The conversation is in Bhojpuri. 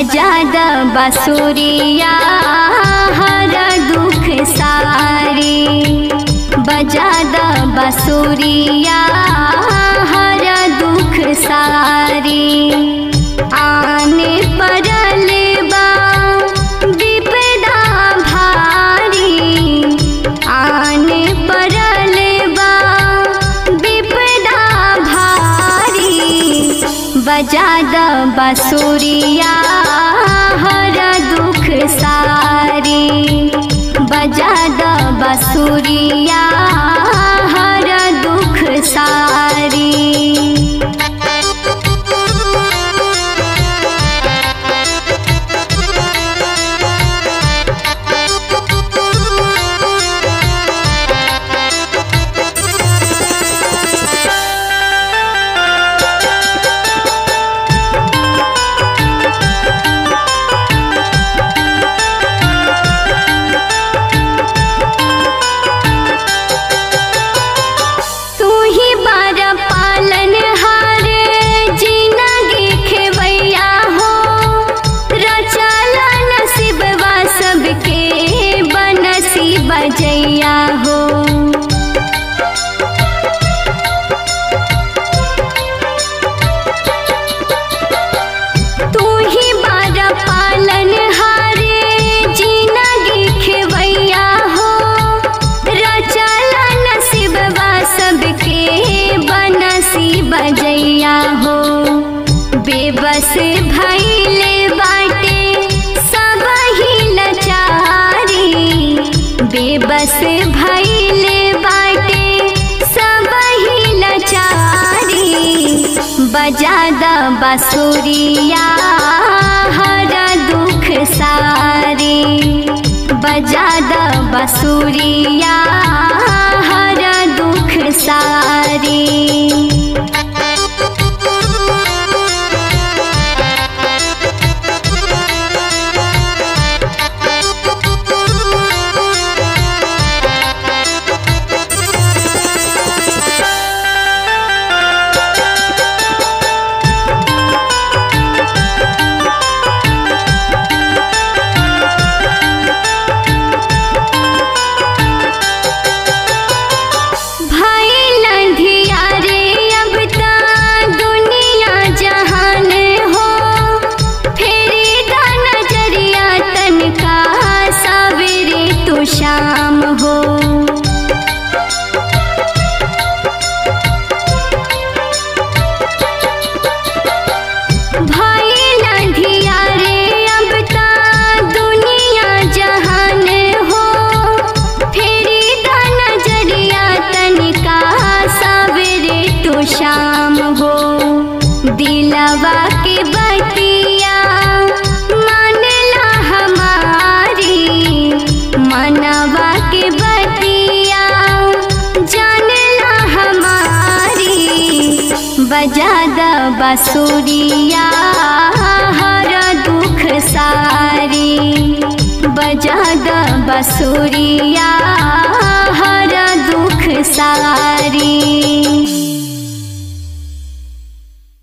बजा द बसुरिया हर दुख सारी बजा द बसुरिया हर दुख सारी आने परल बा विपदा भारी आने परल बा विपदा भारी बजा द बसुरिया हर दुख सारी बजा द बसुरिया हर दुख सारी तू ही बार पालन हार जिंदगी खेवैया हो रचाला नसीबवा सबके बनसी बजैया हो तू ही बार पालन हार जिंदगी खेवैया हो रचाला नसीबवा सबके बनसी बजैया हो बेबस भैले बाटे सब ही लचारी बेबस भैले बाटे सब ही लचारी बजा द बसुरिया हर दुख सारी बजा द बसुरिया हर दुख सारी भाई लंधिया रे अब ता दुनिया जहान हो फेरी दा नजरिया तनका सवेरे तो शाम हो भाई लंधिया रे अब ता दुनिया जहान हो फेरी दा नजरिया तनिका सवेरे तो शाम हो दिलवा के बतिया मानला हमारी मनवा के बतिया जानला हमारी बजा द बसुरिया हर दुख सारी बजा द बसुरिया हर दुख सारी